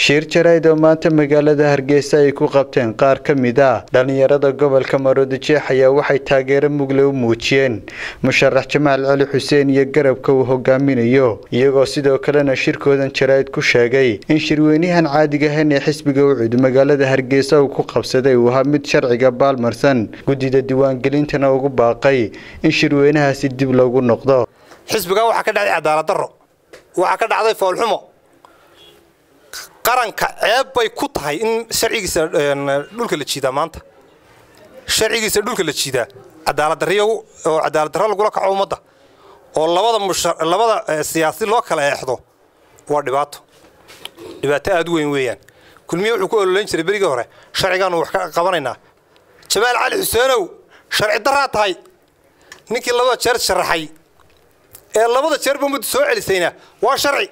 shiir jarayd oo maanta magaalada hargeysa ay ku qabteen qaar ka mid ah dhallinyarada gobolka maroodijeex ayaa waxay taageero mugle u muujiyeen musharax jamaal cali xuseen iyo garabka uu hogaaminayo iyagoo sidoo kalena shirkoodan jarayd ku sheegay in shirweynahan caadiga ahayn ee xisbiga ucud magaalada hargeysa uu ku qabsaday uu ahaa mid sharciga baalmarsan guddida diiwaangelintana ugu baaqay in shirweynahaasi dib loogu noqdo xisbigaa waxaa ka dhacday cadaalad darro waxaa ka dhacday foolxumo qaranka ceeb bay ku tahay in sharcigiisa dhulka la jiidaa maanta sharcigiisa dhulka la jiidaa cadaaladdarriyo oo cadaaladdarro lagula kaco ummadda oo labada musha labada siyaasi loo kala eexdo waa dhibaato dhibaato aad u weyn weeyaan kulmiye wuxuu ku ololeyn jiray berigii hore sharcigaanu wax ka qabanaynaa jamaal cali xuseenow sharci darraa tahay ninkii labada jeer sharaxay ee labada jeerba muddo soo celisayna waa sharci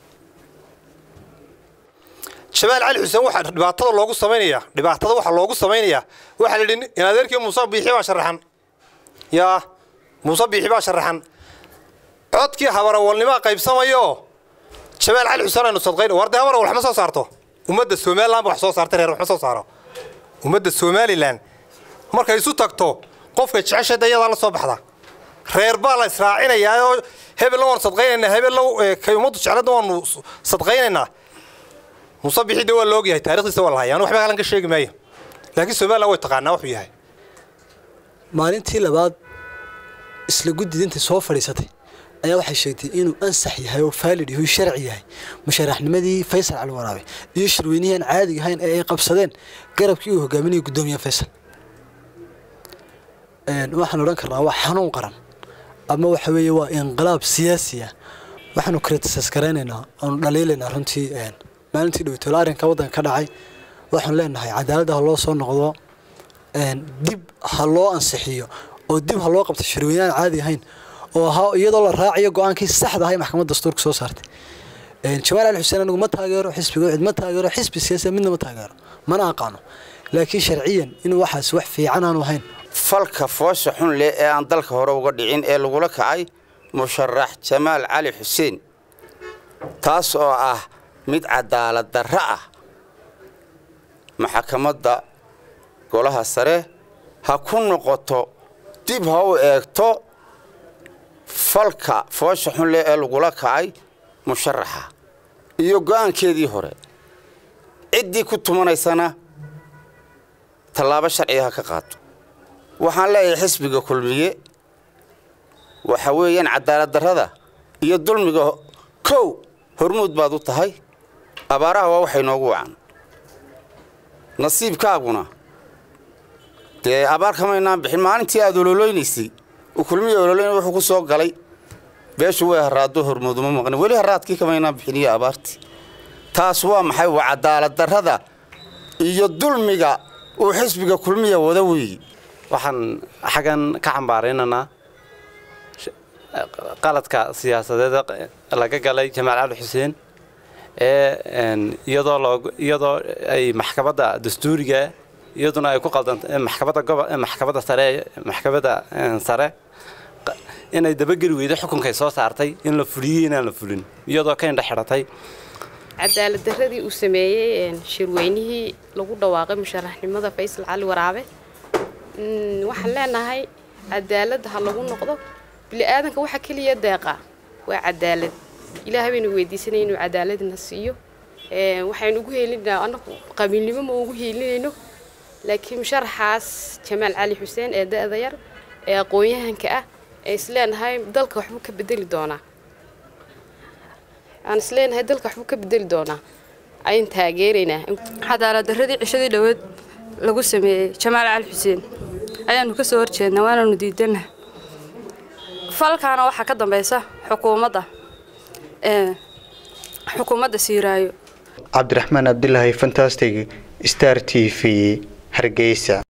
jamaal cali xuseen waxaa dhibaatada loogu samaynayaa dhibaatada waxaa loogu samaynayaa waxaa la yidhi in adeerkii muuse biixi baa sharaxan yaa muuse biixi baa sharaxan codkii habarawalnimaa qaybsamayo jamaal cali xuseen aynu sadqayn war dee habarawal wax ma soo saarto ummadda somaliland ba wax soo saarta reer wax ma soo saaro ummadda somaliland markay isu tagto qofkay jeceshay dayadaa la soo baxda reer baa la israacinayaa oo hebella waanu sadqaynaynaa hebella kay ummaddu jecladna waanu sadqaynaynaa muuse bixi de waa la ogyahay taarikhdiisa waa la hayaa anu waxba halan ka sheegi maayo laakiin somaliland way taqaanaa wuxuu yahay maalintii labaad isla guddida intay soo fadhiisatay ayaa waxay sheegtay inuu ansax yahay oo faalid yahay oo sharci yahay musharaxnimadii faysal cali waraabe iyo shirweynihii aan caadiga ahayn ee ay qabsadeen garabkii uu hogaaminayay guddoomiyaha faysal waxaan odhan karnaa waa xanuun qaran ama waxa weeye waa inqilaab siyaasi ah waxaanu kritisas garaynaynaa oonu dhaliilaynaa runtii maalintii dhowtoola arrinka waddanka ka dhacay waxaanu leenahay cadaaladda ha loo soo noqdo dib ha loo ansixiyo oo dib ha loo qabto shirweyne aan caadi ahayn oo ahaa iyadoo la raacayo go-aankii saxda ahay maxkamadda dastuurka soo saartay jamaal cali xuseen anigu ma taageero xisbiga cid ma taageero xisbi siyaasiya midna ma taageero mana aqaano laakiin sharciyan inuu waxaas wax fiican aanu ahayn falka foosha xun leh ee aan dalka hore uga dhicin ee lagula kacay musharax jamaal cali xuseen taas oo ah mid cadaalad darro ah maxakamadda golaha sare ha ku noqoto dib ha u eegto falka foosha xun leh ee lagula kacay musharaxa iyo go'aankeedii hore ciddii ku tumanaysana tallaabo sharciga ha ka qaato waxaan leeyahay xisbiga kulmiye waxa weeyaan cadaalad darrada iyo dulmiga kow hormuud baad u tahay abaaraha waa waxay noogu wacan nasiibkaaguna dee abaar kamaynaan bixin maalintii aad ololeynaysay uu kulmiya ololoyn wuxuu ku soo galay beeshu way haraado hormuuduma maqni weli haraadkii kamaynaan bixiniyo abaartii taas waa maxay waa cadaalad darrada iyo dulmiga uu xisbiga kulmiya wada weeyi waxaan xaggan ka cambaaraynaynaa qaladka siyaasadeed laga galay jamaal cali xuseen ee iyadoo loo iyadoo ay maxkamadda dastuuriga iyaduna ay ku qaldanta maxkamadda gobo maxkamadda sare maxkamadda sare inay dabageli weydo xukunkay soo saartay in la fuliyey inaan la fulin iyadoo ka indha xidhatay cadaalad darradii uu sameeyey shirweynihii lagu dhawaaqay musharaxnimada faysal cali waraabe waxaan leenahay cadaaladda ha lagu noqdo bili-aadanka waxa keliya deeqa waa cadaalad ilaahay baynu weydiisanay inuu cadaaladna siiyo waxaynu ugu heelinaynaa anagu qabiilnimo ma ugu heelinayno laakiin musharaxaas jamaal cali xuseen ee da-da yar ee aqoon-yahanka ah ee isleenahay dalka waxbuu ka bedeli doonaa aan isleenahay dalka waxbuu ka bedeli doonaa ayaan taageeraynaa cadaalad darradii cishadii dhoweed lagu sameeyey jamaal cali xuseen ayaanu ka soo horjeednaa waanaanu diidana falkaana waxaa ka dambaysa xukuumadda xukuumadda siiraayo cabdiraxmaan cabdilaahi fantastic star t v hargeysa